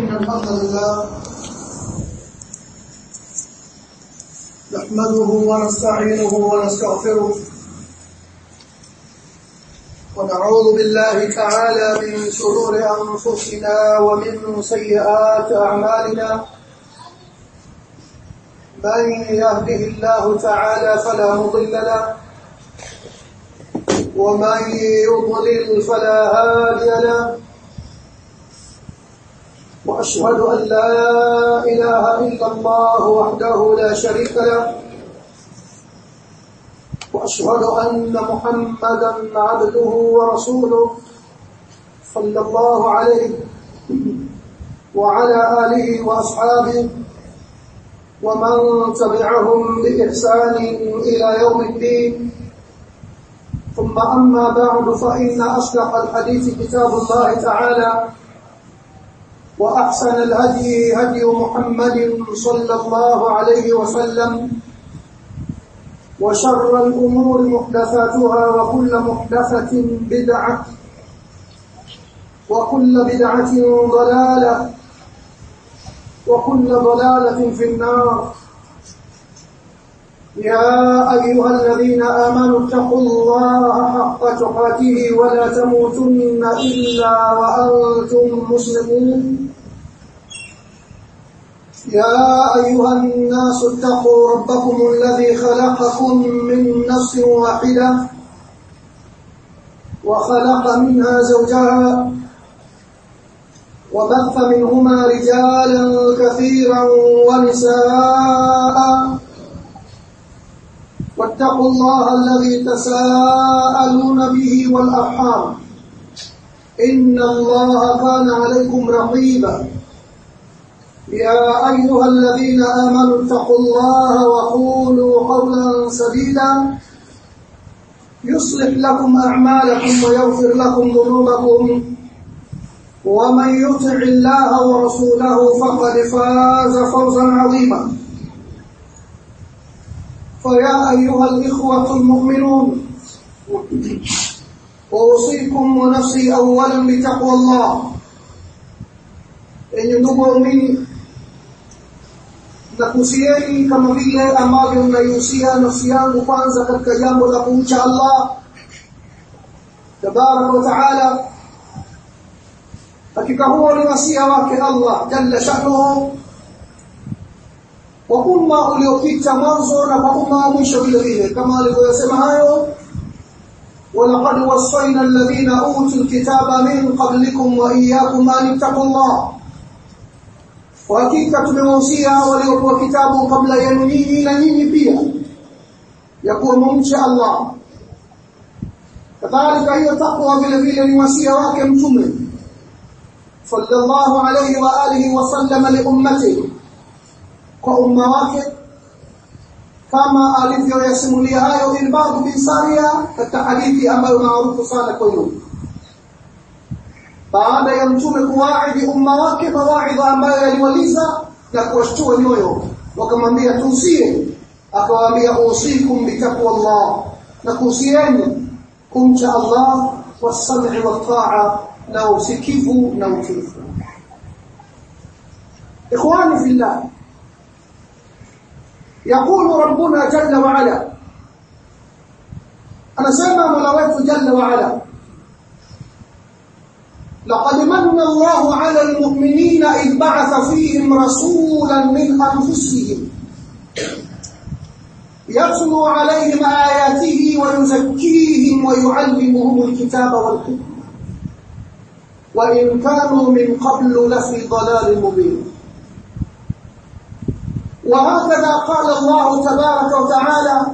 إن الحمد لله نحمده ونستعينه ونستغفره ونعوذ بالله تعالى من شرور أنفسنا ومن سيئات أعمالنا من يهده الله تعالى فلا مضل له ومن يضلل فلا هادي له واشهد ان لا اله الا الله وحده لا شريك له واشهد ان محمدا عبده ورسوله صلى الله عليه وعلى اله واصحابه ومن تبعهم باحسان الى يوم الدين ثم أما بعد فإن أصدق الحديث كتاب الله تعالى وأحسن الهدي هدي محمد صلى الله عليه وسلم وشر الأمور محدثاتها وكل محدثة بدعة وكل بدعة ضلالة وكل ضلالة في النار يا أيها الذين آمنوا اتقوا الله حق تقاته ولا تموتن إلا وأنتم مسلمون يا أيها الناس اتقوا ربكم الذي خلقكم من نفس واحدة وخلق منها زوجها وبث منهما رجالا كثيرا ونساء واتقوا الله الذي تساءلون به والأرحام إن الله كان عليكم رقيبا يا أيها الذين آمنوا اتقوا الله وقولوا قولا سديدا يصلح لكم أعمالكم ويغفر لكم ذنوبكم ومن يطع الله ورسوله فقد فاز فوزا عظيما فيا أيها الإخوة المؤمنون أوصيكم ونفسي أولا بتقوى الله yenye ndugu waumini nakusieni kama vile ambavyo naihusia nafsi yangu kwanza katika jambo la kumcha Allah tabaraka wa taala hakika huo ni wasia wake Allah jalla sha'nuhu kwa umma uliopita mwanzo na kwa umma wa mwisho vile vile kama alivyosema hayo walaqad wasayna alladhina utul kitaba min qablikum wa iyyakum an taqullah kwa hakika tumewahusia waliopewa kitabu kabla yenu nyinyi na nyinyi pia ya kuwa mumche Allah kadhalika hiyo takwa vile vile ni wasia wake mtume sallallahu alayhi wa alihi wa sallam li ummatihi kwa umma wake kama alivyoyasimulia hayo Ilbad bin Saria katika hadithi ambayo maarufu sana kwenu baada ya mtume kuwaidi umma wake mawaidha ambayo yaliwaliza na kuwashtua nyoyo wakamwambia tuusie akawaambia usikum bitaqwa Allah na kuhusieni kumcha Allah wasam'i wat-ta'a na usikivu na utiifu ikhwani fillah يقول ربنا جل وعلا أنا سمع ملوات جل وعلا لقد من الله على المؤمنين إذ بعث فيهم رسولا من أنفسهم يتلو عليهم آياته ويزكيهم ويعلمهم الكتاب والحكمة وإن كانوا من قبل لفي ضلال مبين وهكذا قال الله تبارك وتعالى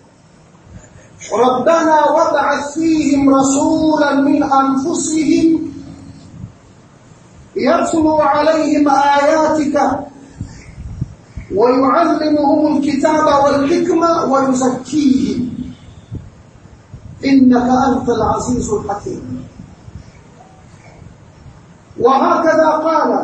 ربنا وابعث فيهم رسولا من أنفسهم يتلو عليهم آياتك ويعلمهم الكتاب والحكمة ويزكيهم إنك أنت العزيز الحكيم وهكذا قال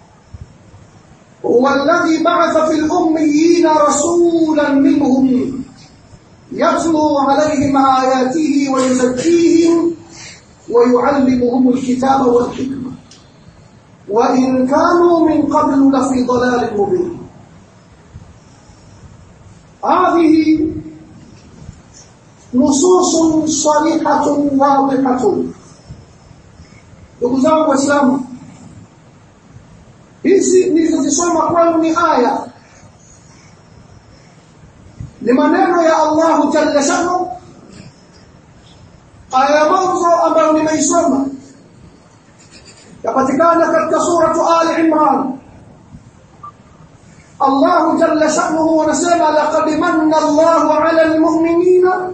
هو الذي بعث في الأميين رسولا منهم يتلو عليهم آياته ويزكيهم ويعلمهم الكتاب والحكمة وإن كانوا من قبل لفي ضلال مبين هذه نصوص صريحة واضحة ndugu zangu waislamu hizi nilizozisoma kwenu ni aya ni maneno ya Allahu jalla shanu aya mwanzo ambayo nimeisoma yapatikana katika suratu Ali Imran Allah jalla sha'nuhu anasema laqad manna Allahu 'ala al-mu'minina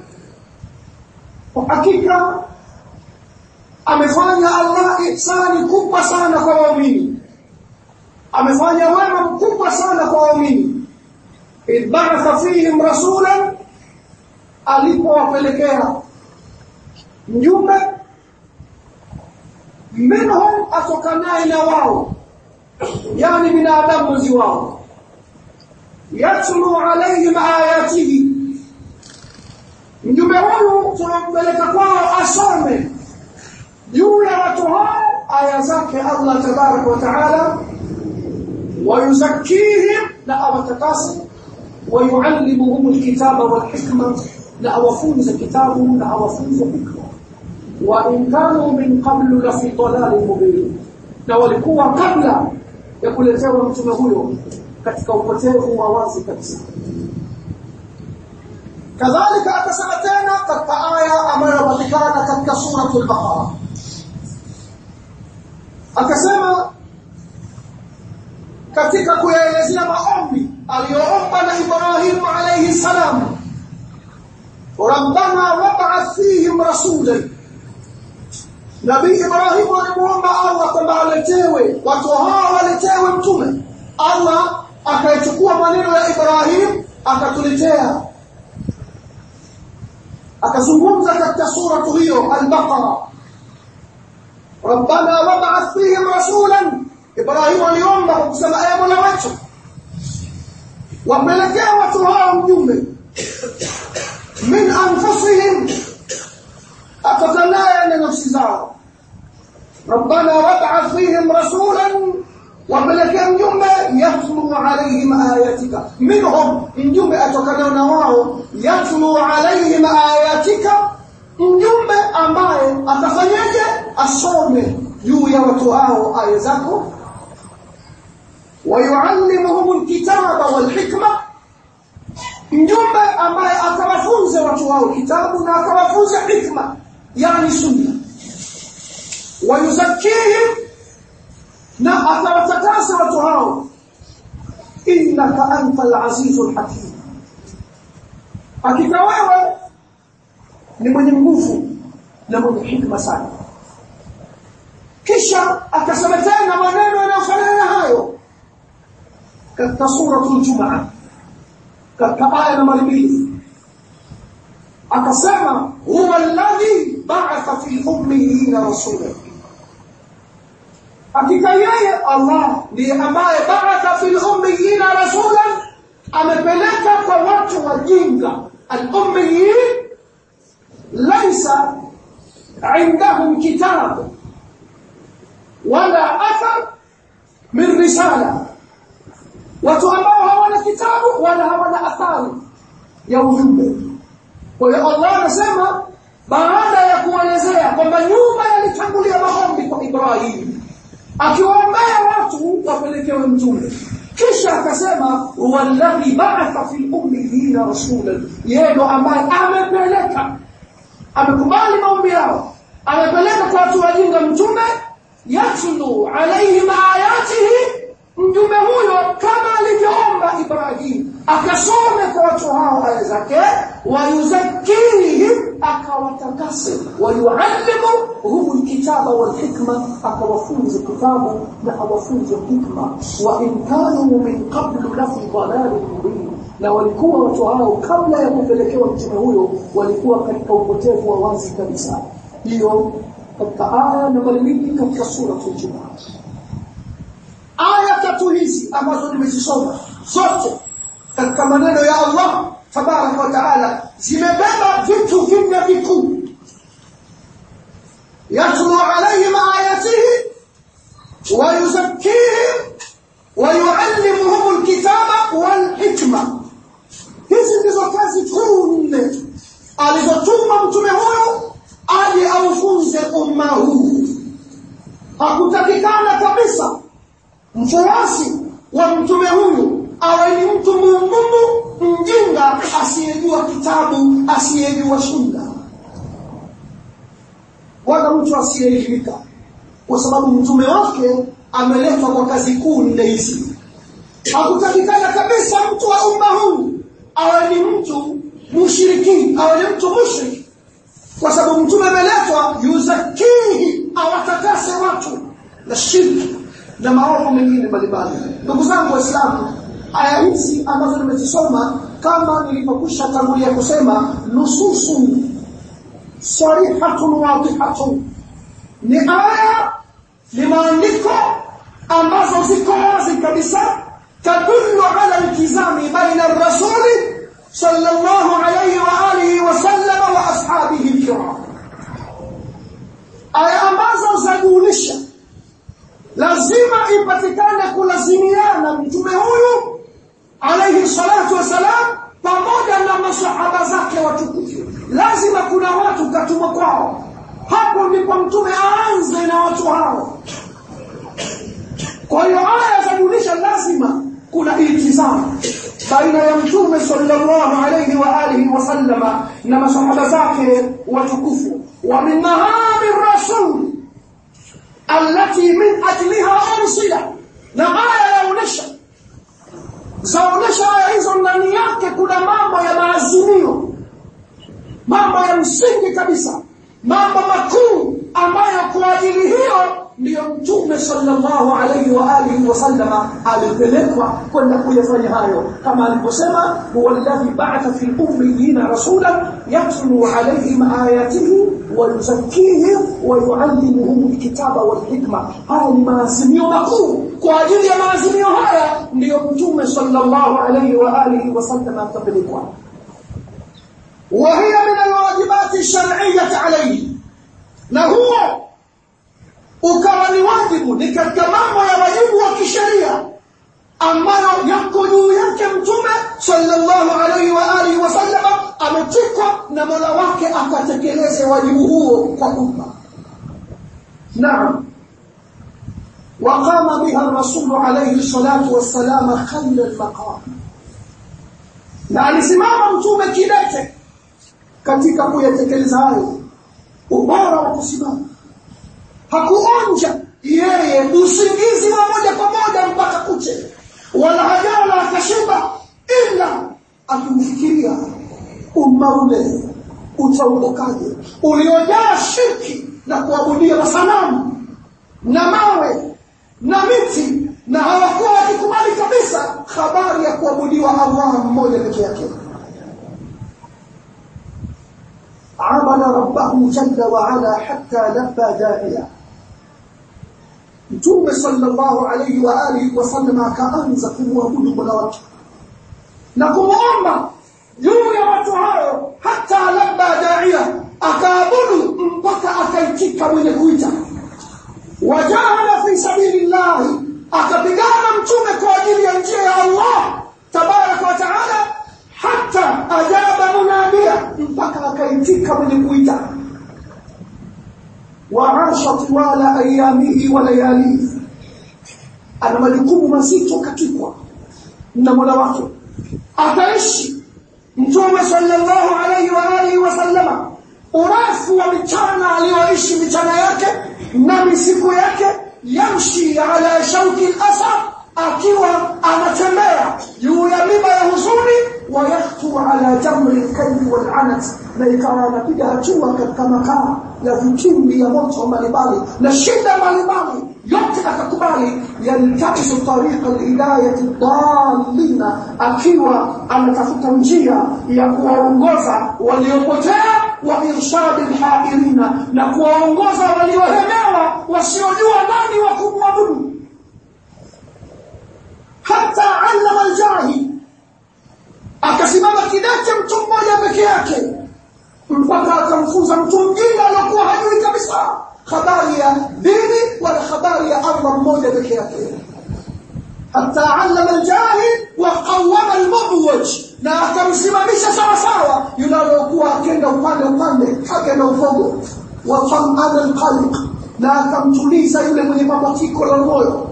hakika amefanya Allah ihsani kubwa sana kwa waumini amefanya wema mkubwa sana kwa waumini idba'atha fihim rasulan alipowapelekea mjumbe minhum atokanaye na wao yani binadamu mwenzi wao yatlu alaihim ayatihi mjumbe huyu tunampeleka kwao asome juu ya watu hao aya zake Allah tabaraka wa taala wayuzakkihim na awatakasi wayuallimuhum alkitaba walhikma na awafunze kitabu na awafunze hikma wa in kanu min qablu la fi dalalin mubin na walikuwa kabla ya kuletewa mtume huyo katika upotevu wa wazi kabisa kadhalika akasema tena katika aya ambayo inapatikana katika suratul baqara akasema katika kuyaelezea maombi aliyoomba na Ibrahim alayhi salam rabbana wab'ath fihim rasulan Nabii Ibrahim alimuomba Allah kwamba aletewe watu hao waletewe mtume Allah akayachukua maneno ya Ibrahim akatuletea akazungumza katika suratu hiyo al-Baqara Rabbana wab'ath fihim rasulan Ibrahim aliomba kwa kusema aya Mola wetu wapelekea watu hao mjumbe min anfusihim atokanaye na nafsi zao Rabbana wab'ath fihim rasulan wapelekea mjumbe yatlu alaihim ayatika minhum mjumbe atokanayo na wao yatlu alaihim ayatika mjumbe ambaye atafanyaje asome juu ya watu hao aya zako wayuallimuhum alkitaba walhikma mjumbe ambaye atawafunza watu hao kitabu na atawafunza hikma yani sunna wayuzakkihim na atawatakasa watu hao innaka antal azizul hakim hakika wewe ni mwenye nguvu na mwenye hikma sana kisha akasema tena maneno yanayofanana hayo katika suratul jumaa katika aya nambari mbili akasema huwa alladhi ba'atha fi ummiyina rasula hakika yeye Allah ndiye ambaye ba'atha fil ummiyina rasulan amepeleka kwa watu wajinga al-ummiyin laysa عندهم كتاب ولا أثر من رسالة watu ambao hawana kitabu wala hawana athari ya ujumbe kwa hiyo Allah anasema baada ya kuelezea kwamba nyuma yalitangulia maombi kwa Ibrahim akiwaombea watu wapelekewe mtume kisha akasema walladhi ba'atha fil ummiyina rasulan yeye ndo ambaye amepeleka amekubali maombi yao amepeleka kwa watu wajinga mtume yatlu alaihim ayatihi mtume huyo kama alivyoomba Ibrahim akasome kwa watu hao aya zake wayuzakkihim akawatakase wayuallimu hum alkitaba walhikma akawafunza kitabu na awafunze hikma wa in kanu min qablu la fi dhalalin mubin na walikuwa watu hao kabla ya kupelekewa mtume huyo walikuwa katika upotevu wa wazi kabisa hiyo katika aya nambari mbili katika sura al-Jumaa aya tatu hizi ambazo nimezisoma zote katika maneno ya Allah tabaraka wa taala zimebeba vitu vinne vikuu yatlu alayhim ayatihi ويزكيهم ويعلمهم الكتاب والحكمة hizi ndizo kazi kuu nne alizotuma mtume huyu aje aufunze umma huu hakutakikana kabisa mfuasi wa mtume huyu awe ni mtu muungumu mjinga asiyejua kitabu asiyejua sunna wala mtu asiyeelimika kwa sababu mtume wake ameletwa kwa kazi kuu nne hizi hakutakikana kabisa mtu wa umma huu awe ni mtu mushiriki awe ni mtu mushrik kwa sababu mtume ameletwa yuzakihi awatakase watu na shirki na maovu mengine mbalimbali ndugu zangu waislamu aya hizi ambazo nimezisoma kama nilivyokwisha tangulia kusema nususu sarihatun wadihatun ni aya ni maandiko ambazo ziko wazi kabisa tadullu ala iltizami baina rasuli sallallahu alayhi wa alihi wa sallam wa ashabihi alkiram aya ambazo zajulisha lazima ipatikane kulazimiana mtume huyu alayhi salatu wasalam pamoja na masahaba zake watukufu lazima kuna watu katumwa kwao hapo ndipo mtume aanze na watu hao kwa hiyo aya zajulisha lazima kuna iltizamu baina ya mtume sallallahu alayhi wa alihi wasallama na masahaba zake watukufu wa min mahami rasul allati min ajliha ursila na aya yaonesha zaonesha aya hizo ndani yake kuna mambo ya maazimio mambo ya msingi kabisa mambo makuu ambayo kwa ajili hiyo ndiyo mtume sallallahu alayhi wa alihi wasallama alipelekwa kwenda kuyafanya hayo kama aliposema huwa alladhi ba'atha fil ummiyina rasulan yatlu alayhim ayatihi wa yuzakkihim wa yuallimuhum alkitaba wal hikma haya ni maazimio makuu kwa ajili ya maazimio haya ndiyo mtume sallallahu alayhi wa alihi wasallama akapelekwa وهي من الواجبات الشرعية عليه na huo ukawa ni wajibu ni katika mambo ya wajibu wa kisheria ambayo yako juu yake mtume sallallahu alaihi wa alihi wasallama ametikwa na mola wake akatekeleze wajibu huo kwa umma naam وقام بها الرسول عليه الصلاة والسلام خير المقام na alisimama mtume kidete katika kuyatekeleza hayo ubora wa kusimama hakuonja yeye usingizi wa moja kwa moja mpaka kuche wala hajala akashiba ila akimfikiria umma ule utaondokaje uliojaa shirki na kuabudia masanamu na mawe na miti na hawakuwa wakikubali kabisa habari ya kuabudiwa Allah mmoja peke yake عبد ربه جل وعلا حتى لبى داعيا Mtume sallallahu alayhi wa alihi wasallam akaanza kumwabudu Mola wake na kumuomba juu ya watu hao hata labda daia akaabudu mpaka akaitika mwenye kuita wajahada fi sabilillah akapigana mtume kwa ajili ya njia ya Allah tabaraka wa taala hata ajaba munadia mpaka akaitika mwenye kuita waasha tiwala ayamihi wa layalihi ana majukumu mazito katikwa na mola wake ataishi mtume sallallahu alayhi wa alihi wasallama urefu wa michana aliyoishi michana yake na misiku yake yamshi ala shauki al-asad akiwa anatembea juu ya miba ya huzuni wa yaktu ala jamri al-kalbi wal-anat na ikawa anapiga hatua katika makaa ya vitimbi ya moto mbalimbali na shida mbalimbali yote akakubali yaltamisu tariqa alhidayati dallina akiwa anatafuta njia ya kuwaongoza waliopotea wa irshadi alhairina na kuwaongoza waliohemewa wasiojua nani wa kumwabudu hata allama aljahil akasimama kidete mtu mmoja peke yake mpaka akamfunza mtu mjinga aliyokuwa hajui kabisa habari ya dini wala habari ya Allah mmoja peke yake hata allama aljahil wa qawwama almubwaj na akamsimamisha sawa sawa yule aliyokuwa akenda upande upande akenda ufogo wa tamana alqalq na akamtuliza yule mwenye mabatiko la moyo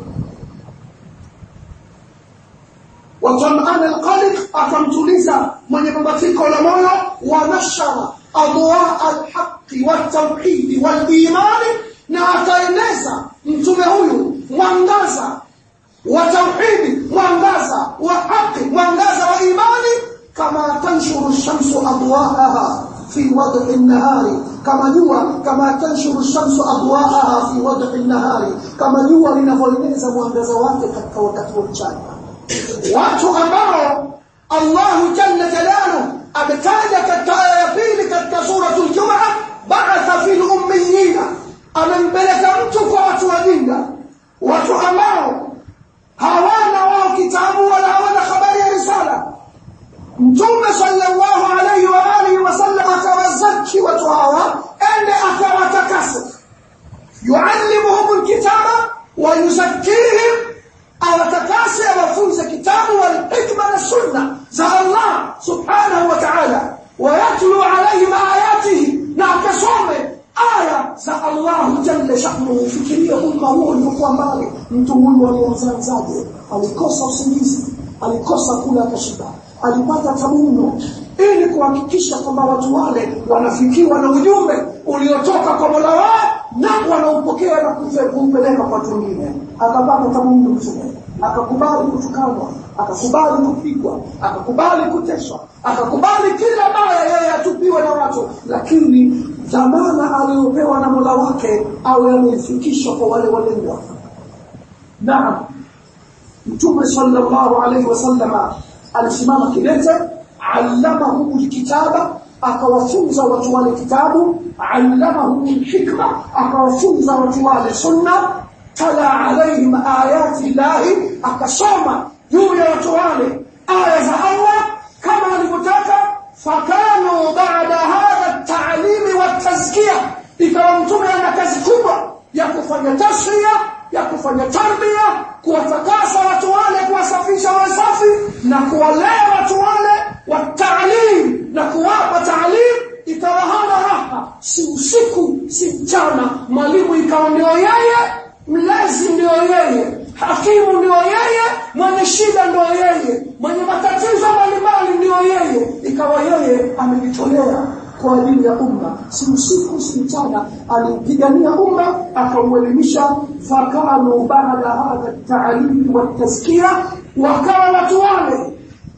wa tamana alqalq akamtuliza mwenye mabatiko la moyo wa nashara adwa alhaqi والتوحيد والايمان na akaeneza mtume huyu mwangaza wa tauhidi mwangaza wa haki mwangaza wa imani kama tanshuru shamsu adwaaha fi wad'i an-nahari kama jua kama tanshuru shamsu adwaaha fi wad'i an-nahari kama jua linavyoeneza mwangaza wake katika wakati wa mchana watu ambao Allah jalla jalaluhu ametaja katika aya ya pili katika suratul Jumu'ah ba'atha fil ummiyina amempeleka mtu kwa watu wajinga watu ambao hawana wao kitabu wala hawana habari ya risala mtume sallallahu alayhi wa alihi wasallam akawazaki watu hawa ende akawatakasa yuallimuhum alkitaba wa yuzakkihim awatakase awafunze kitabu wal hikma na sunna za Allah subhanahu wa ta'ala ويتلو عليهم آياته نعكسومه aya za Allah jalla sha'nuhu fikiria umma huo uliokuwa mbali mtu huyu alianzaje alikosa usingizi alikosa kula akashiba alipata tabuno ili kuhakikisha kwamba watu wale wanafikiwa na ujumbe uliotoka kwa Mola wao na wanaupokea na kumpeleka kwa watu wengine akapata tabuno mtume akakubali kutukanwa akakubali kupigwa akakubali kuteswa akakubali kila baya yeye atupiwe na watu lakini dhamana aliyopewa na Mola wake awe ameifikisha kwa wale walengwa naam mtume sallallahu alaihi wasallama alisimama kidete allamahum alkitaba akawafunza watu wale kitabu allamahum alhikma akawafunza watu wale sunna tala alaihim ayati llahi akasoma juu ya watu wale aya za Allah kama alivyotaka fakanu baada hadha ta'limi wa tazkiya ikawa mtume ana kazi kubwa ya kufanya tasfiya ya kufanya tarbia kuwatakasa watu wale kuwasafisha wasafi na kuwalea watu wale wa ta'lim na kuwapa ta'lim ikawa hana raha si usiku si mchana mwalimu ikawa ndio yeye mlezi ndio yeye hakimu ndio yeye mwenye shida ndio yeye mwenye matatizo mbalimbali ndio yeye ikawa yeye amejitolea kwa ajili ya umma si usiku si mchana aliupigania umma akauelimisha fakanu baada hadha taalimi watazkia wakawa watu wale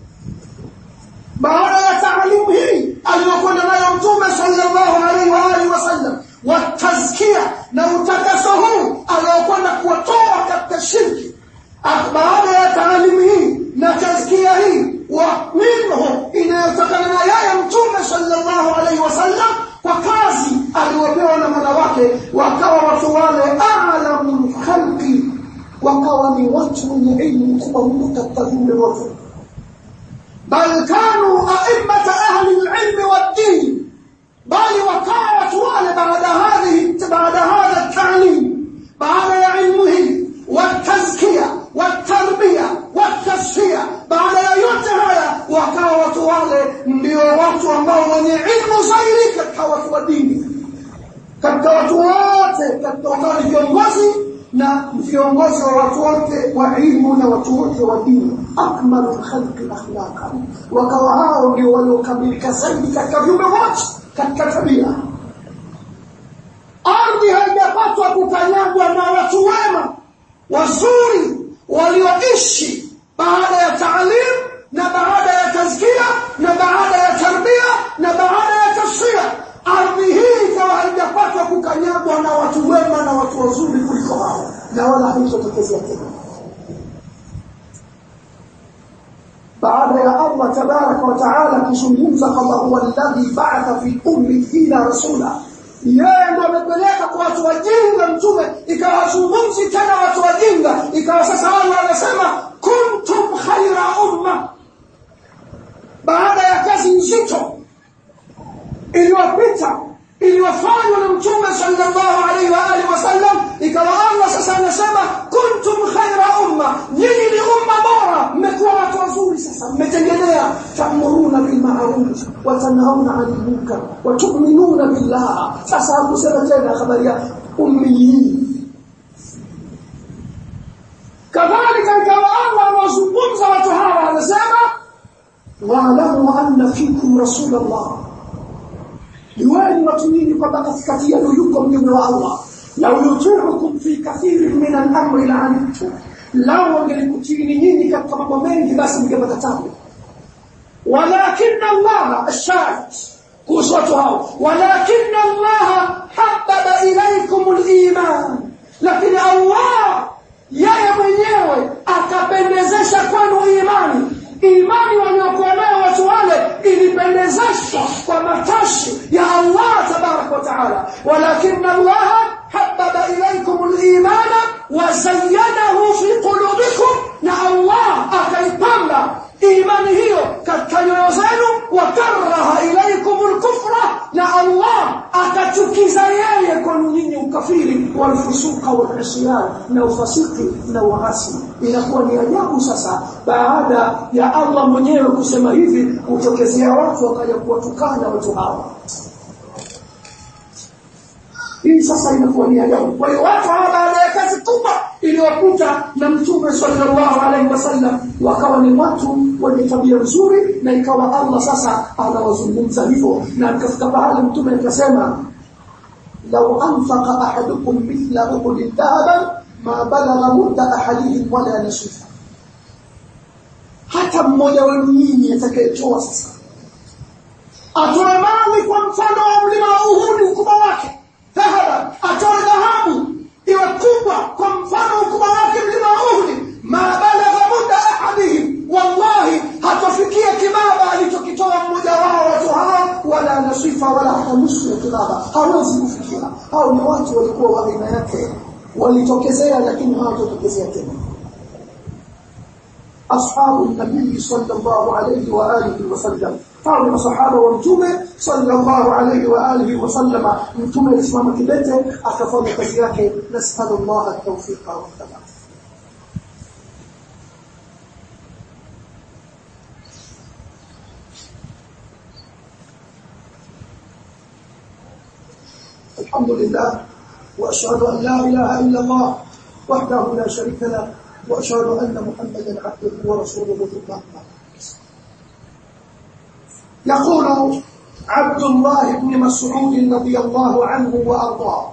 baada ya taalimu hii aliyokwenda nayo mtume sallallahu alaihi wa alihi wasallam watazkia na utakaso huu aliokwenda kuwatoa katika shirki baada ya taalimu hii na tazkia hii wa minhu inayotokana na yeye mtume sallallahu alaihi wasallam kwa kazi aliyopewa na mola wake wakawa watu wale alamu khalqi wakawa ni watu wenye ilmu kubwa mno katika viumbe wote bal kanu aimmata ahli lilmi waddini bali wakawa watu wale baada hadhihi baada hadha talim baada ya ilmu hii watazkia watarbiya watasfia baada ya yote haya wakawa watu wale ndio watu ambao wenye ilmu zaidi katika watu wa dini katika watu wote katika wakawa ni viongozi na viongozi wa watu wote wa ilmu na watu wote wa dini akmalu khalqi akhlaqan wakawa hao ndio waliokamilika zaidi katika viumbe wote katika tabia ardhi haijapatwa kukanyagwa na watu wema wazuri walioishi baada ya taalim na baada ya tazkia na baada ya tarbia na baada ya tasfia ardhi hii ikawa haijapatwa kukanyagwa na watu wema na watu wazuri kuliko hao na wala haitotokezea tena baada ya Allah tabaraka wa taala kuzungumza kwamba huwa alladhi ba'atha fi ummiyina rasula yeye ndo amepeleka kwa watu wajinga mtume ikawazungumzi tena watu wajinga ikawa sasa Allah anasema kuntum khaira umma baada ya kazi nzito iliyopita iliyofanywa na mtume sallallahu alaihi wa alihi wasallam ikawa Allah sasa anasema kuntum khaira umma nyinyi ni umma bora mmekuwa watu wazuri sasa mmetengenea ta'muruna bil ma'ruf wa tanhauna 'anil munkar wa tu'minuna billah sasa hakusema tena habari ya ummiyin kadhalika ikawa Allah anazungumza watu hawa anasema wa'lamu anna fikum rasulullah jueni watu nyinyi kwamba katikati yenu yuko mjumbe wa Allah lau yutiukum fi kathirin min al-amri la'antum lau angelikutini nyinyi katika mambo mengi basi mngepata tabu walakin Allah ashahid kuhusu watu hao walakin Allah habbaba ilaykum al-iman lakini Allah yeye mwenyewe akapendezesha kwenu imani imani waliokuwa nayo watu wale ilipendezeshwa kwa matashi ya Allah tabarak wa taala walakin Allah habbaba ilaykum al-iman wa zayyanahu fi qulubikum na Allah akaipamba imani hiyo katika nyoyo zenu wa karaha ilaykum al-kufra na Allah akachukiza yeye kwenu nyinyi ukafiri walfusuka wal na ufasiki na uasi inakuwa ni ajabu sasa baada ya Allah mwenyewe kusema hivi kutokezea watu wakaja kuwatukana watu hawa hii sasa inakuwa ni ajabu kwa hiyo watu hawa baada ya kazi kubwa iliyokuta na mtume sallallahu alaihi wasallam wakawa ni watu wenye tabia nzuri na ikawa Allah sasa anawazungumza hivyo na akafika pahali mtume akasema law anfaqa ahadukum mithla uhudin dhahaban ma balagha mudda ahadihim wala nasifa hata mmoja wenu nyinyi atakayetoa sasa atoe mali kwa mfano wa mlima wa Uhud ukubwa wake dhahaba atoe dhahabu iwe kubwa kwa mfano ukubwa wake mlima wa Uhud ma balagha mudda ahadihim wallahi hatafikia kibaba alichokitoa mmoja wao watu hao wala nasifa wala hata nusu ya kibaba hawezi kufikia hao ni watu walikuwa wa aina yake walitokezea lakini hawatotokezea tena ashabu nabii sallallahu alayhi wa alihi wasallam hao ni masahaba wa mtume sallallahu alayhi wa alihi wasallama mtume alisimama kidete akafanya kazi yake nasallallahu at-tawfiqa wa thabat الحمد لله وأشهد أن لا إله إلا الله وحده لا شريك له وأشهد أن محمدا عبده ورسوله ثم أما يقول عبد الله بن مسعود رضي الله عنه وأرضاه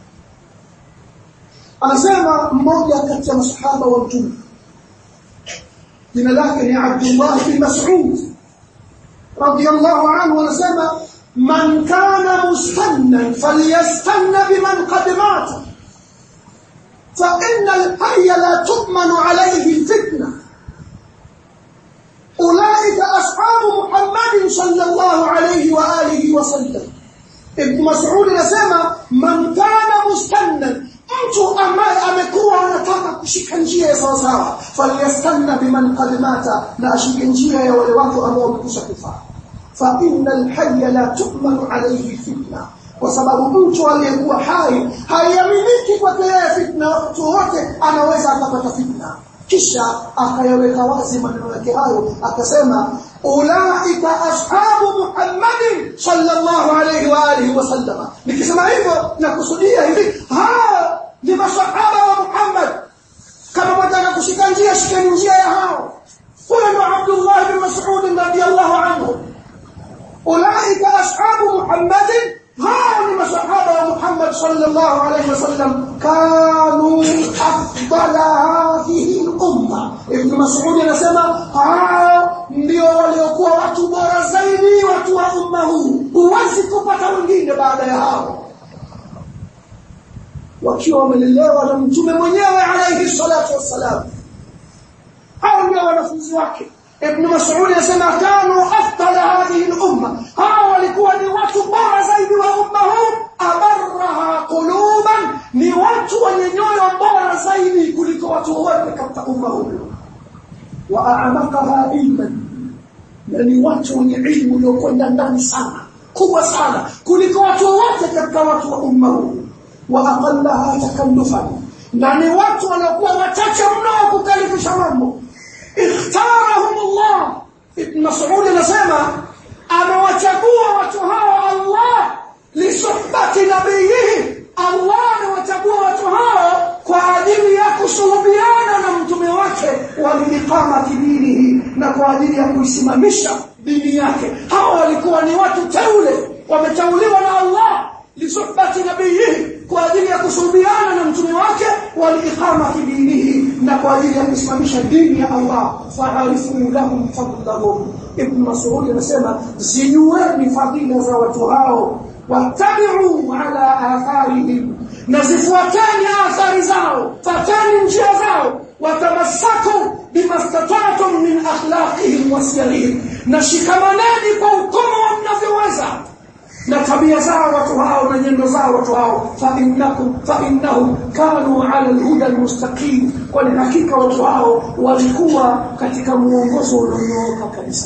anasema mmoja kati ya masahaba wa mtume jina lake ni Abdullah bin Mas'ud radiyallahu anhu anasema man kana mustannan falyastanna biman qad mata fa inna al-hayya la tu'manu alayhi al-fitna ulaika ashabu Muhammadin sallallahu alayhi wa alihi wa sallam Ibn Mas'ud anasema man kana mustannan mtu ambaye amekuwa anataka kushika njia ya sawa sawa falyastanna biman qad mata na ashike njia ya wale watu ambao wamekwisha kufa fa innal hayya la tu'manu alayhi fitna kwa sababu mtu aliyekuwa hai haiaminiki kwake yeye fitna wakati wote anaweza akapata fitna kisha akayaweka wazi maneno yake hayo akasema ulaika ashabu muhammadin sallallahu alayhi wa alihi wasallam nikisema hivyo nakusudia hivi hao ni masahaba wa muhammad kama wataka kushika njia shikeni njia ya hao huyo ndo abdullah bin mas'ud radiyallahu anhu ulaika ashabu muhammadin hao ni masahaba wa Muhammad sallallahu alayhi wasallam kanu afdala hadhihi al-umma Ibn Mas'ud anasema hao ndio waliokuwa watu bora zaidi watu wa umma huu huwezi kupata wengine baada ya hao wakiwa wamelelewa na mtume mwenyewe alayhi salatu wassalam hao ndio wanafunzi wake Ibn Mas'ud anasema kanu afdala hadhihi al-umma hao walikuwa ni watu bora zaidi wa umma huu abarraha quluban ni watu wenye nyoyo bora zaidi kuliko watu wote katika umma huu wa a'maqaha ilman na ni watu wenye ilmu iliyokwenda ndani sana kubwa sana kuliko watu wote katika watu wa umma huu wa aqallaha takallufan na ni watu waliokuwa wachache mno wa kukalifisha mambo ikhtarahum Allah Ibn Mas'ud anasema amewachagua watu hawa Allah lisuhbati nabiyihi Allah amewachagua watu hao kwa ajili ya kusuhubiana na mtume wake waliiqamati dinihi na kwa ajili ya kuisimamisha dini yake hawa walikuwa ni watu teule wameteuliwa na Allah lisuhbati nabiyihi kwa ajili ya kusuhubiana na mtume wake waliiqamati dinihi na kwa ajili ya kusimamisha dini ya Allah fa'arifu lahum fadlahum ibn Mas'ud anasema zijueni fadhila za watu hao wattabi'u ala atharihim na zifuateni athari zao fatani njia zao watamassaku bimastata'tum min akhlaqihim wa siyarihim na shikamaneni kwa ukomo mnavyoweza na tabia zao watu hao na nyendo zao watu hao fa innakum fa innahum kanu ala alhuda almustaqim kwani hakika watu hao walikuwa katika muongozo ulionyooka kabisa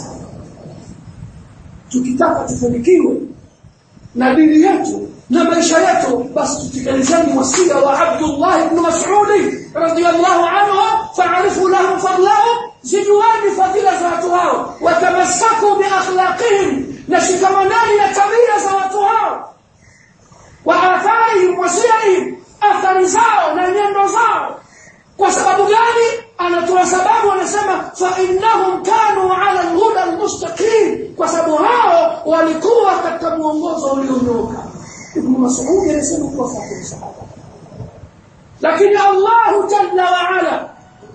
tukitaka tufanikiwe na dini yetu na maisha yetu basi tutekelezeni wasia wa Abdullah ibn Mas'ud radiyallahu anhu fa'arifu lahum fadlahum zijuani fadila za watu hao watamassaku bi akhlaqihim na shikamanani na tabia za watu hao wa atharihim wasiyahim athari zao na nyendo zao kwa sababu gani anatoa sababu anasema fa innahum kanu ala alhuda almustaqim kwa sababu hao walikuwa katika muongozo ulionyooka ibn mas'ud anasema kwa fahamu sahaba lakini Allah jalla wa ala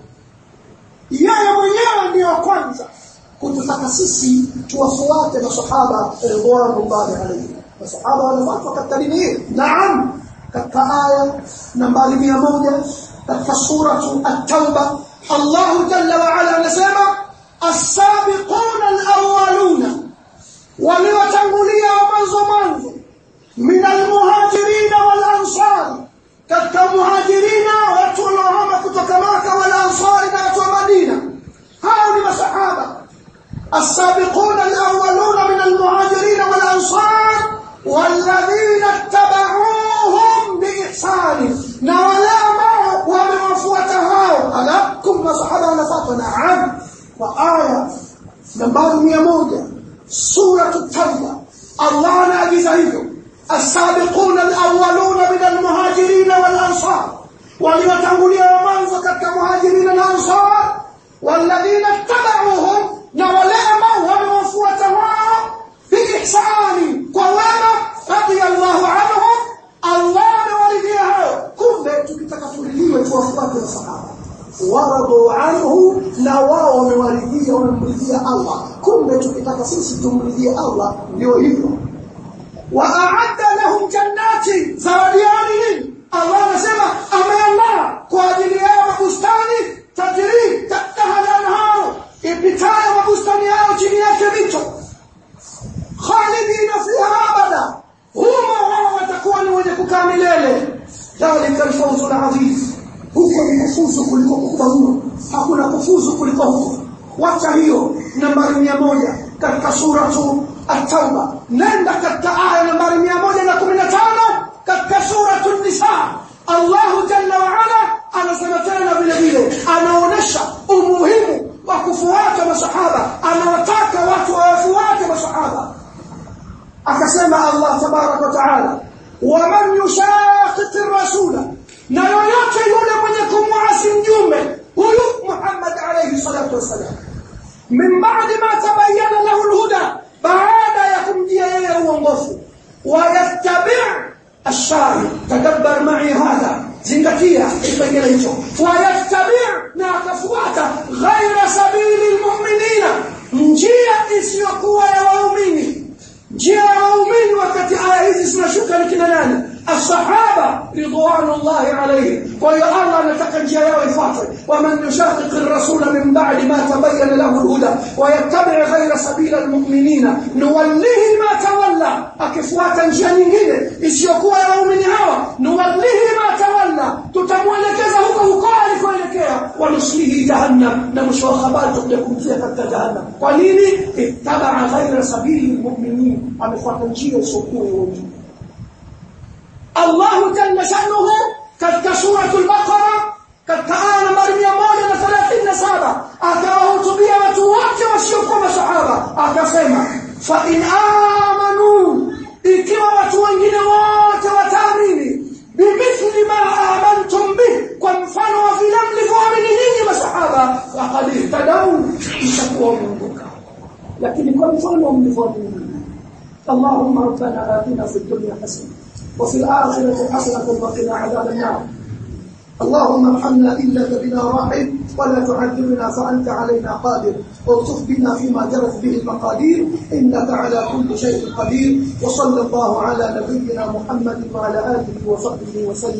yeye mwenyewe ndiyo kwanza kututaka sisi tuwafuate masahaba ridwanullahi alayhi masahaba wanafuatwa katika dini hii naam katika aya nambari 100 katika suratu at-tauba Allah jalla wa ala anasema as-sabiquna al-awwaluna waliotangulia mwanzo mwanzo min al-muhajirin wal-ansar katika muhajirina watu waliohama kutoka Maka wal ansari na watu wa Madina hao ni masahaba السابقون الأولون من المهاجرين والأنصار والذين اتبعوهم بإحسان نولاما وموفوتها ألكم صحابة نفاق نعم وآية نمبر ميمودة سورة التوبة الله نأجز السابقون الأولون من المهاجرين والأنصار وليتولي ومنزك كمهاجرين الأنصار والذين اتبعوهم na wale ambao wamewafuata wao biihsani kwa wema radiyallahu anhum Allah amewaridhia hao kumbe tukitaka turidhiwe tuwafuate masahaba waradu anhu na wao wamewaridhia wamemridhia Allah kumbe tukitaka sisi tumridhie Allah ndio hivyo wa a'adda lahum jannati zawadiani nini Allah anasema ameandaa kwa ajili yao mabustani tajiri tahtaha al-anharu ipitayo mabustani yao chini yake mito khalidina fiha abada humo wao watakuwa ni wenye kukaa milele dhalika alfawzu alazim huko ni kufuzu kuliko kukubwa mno hakuna kufuzu kuliko huko wacha hiyo nambari mia moja katika suratu at-tauba nenda katika aya nambari mia moja na kumi na tano katika suratu nisa Allahu jalla wa ala anasema tena vile vile anaonesha umuhimu wa kufuata masahaba anawataka watu wafuate masahaba akasema Allah tabarak wa taala waman yushaqiq ar-rasula na yoyote yule mwenye kumwasi mjumbe huyu Muhammad alayhi salatu wasalam min ba'di ma tabayyana lahu al-huda baada ya kumjia yeye uongofu wayattabi' الشارع تدبر معي هذا zingatia kipengele hicho wayattabi' na akafuata ghaira sabili almu'minina njia isiyokuwa ya waumini njia ya waumini wakati aya hizi zinashuka ni kina nani الصحابه رضوان الله عليهم ويا الله anataka njia yao ifuatwe ومن يشاقق الرسول من بعد ما تبين له الهدى ويتبع غير سبيل المؤمنين نوليه ما تولى akifuata njia nyingine isiyokuwa ya waumini hawa nuwallihi ma tawalla dhalla tutamwelekeza huko huko alikoelekea wanuslihi jahannam na mwisho wa habari tutakuja kumtia katika jahannam kwa nini ittabaa ghaira sabili lmuminin amefuata njia isiyokuwa ya watu Allah jalla shanuhu katika suratul baqara katika aya nambari 137 akawahutubia watu wote wasiokuwa masahaba akasema fa in amanu ikiwa watu wengine wote wataamini bimithli ma amantum bih kwa mfano wa vile mlivyoamini nyinyi masahaba faqad ihtadau itakuwa wameongoka lakini kwa mfano mlivyoamini اللهم ربنا آتنا في الدنيا حسنة وفي الآخرة حسنة وقنا عذاب النار اللهم ارحمنا إنك بنا راحم ولا تعذبنا فأنت علينا قادر والطف بنا فيما جرت به المقادير إنك على كل شيء قدير وصلى الله على نبينا محمد وعلى آله وصحبه وسلم